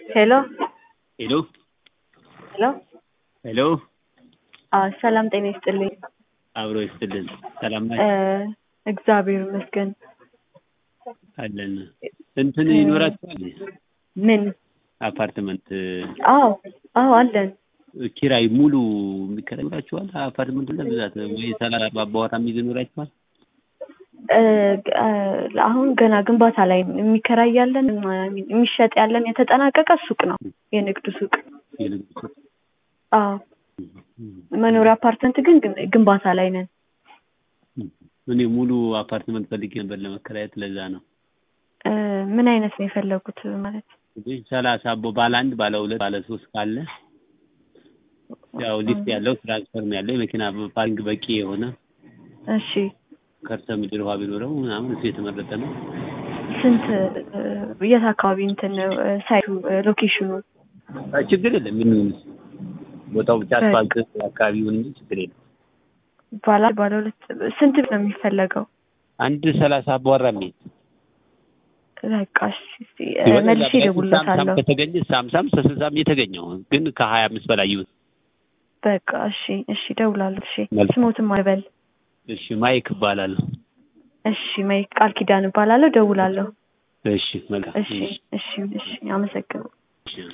ሄሎ ሄሎ ሄሎ ሄሎ አዎ ሰላም ጤና ይስጥልኝ። አብሮ ይስጥልን። ሰላም እ ናችሁ? እግዚአብሔር ይመስገን። አለን እንትን ይኖራችኋል? ምን? አፓርትመንት አዎ አዎ አለን። ኪራይ ሙሉ የሚከራይ ይኖራችኋል? አፓርትመንቱ ለብዛት ወይ ሰላሳ አባወራ የሚይዝ ይኖራችኋል? እ እ አሁን ገና ግንባታ ላይ ነው። የሚከራይ ያለን የሚሸጥ ያለን የተጠናቀቀ ሱቅ ነው፣ የንግድ ሱቅ። የንግድ ሱቅ? አዎ መኖሪያ አፓርትመንት ግን ግን- ግንባታ ላይ ነን። እኔ ሙሉ አፓርትመንት ፈልጌ ነበር ለመከራየት፣ ለዛ ነው። እ ምን አይነት ነው የፈለጉት ማለት? እንግዲህ ሰላሳ ቦ ባለ አንድ ባለ ሁለት ባለ ሶስት ካለ ያው ሊፍት ያለው ትራንስፈርም ያለው የመኪና ፓርኪንግ በቂ የሆነ እሺ ከርሰ ምድር ውሃ ቢኖረው ምናምን እሱ የተመረጠ ነው። ስንት እ የት አካባቢ እንትን ነው እ ሳይቱ እ ሎኬሽኑ? አይ ችግር የለም ምን ቦታው ብቻ አስፋልት አካባቢውን እንጂ ችግር የለም። ባለ ባለ ሁለት ስንት ነው የሚፈለገው? አንድ ሰላሳ አባወራ የሚይዝ በቃ እሺ እስኪ እ መልሼ እደውልለታለሁ። ከተገኘ ሳምሳም ስልሳም የተገኘው ግን ከሀያ አምስት በላይ ይሁን። በቃ እሺ እሺ እደውላለሁ። እሺ መልካም። ስሞትም አልበል። እሺ ማይክ እባላለሁ። እሺ ማይ ቃል ኪዳን እባላለሁ። እደውላለሁ። እሺ መልካም እሺ እሺ እሺ አመሰግናለሁ። እሺ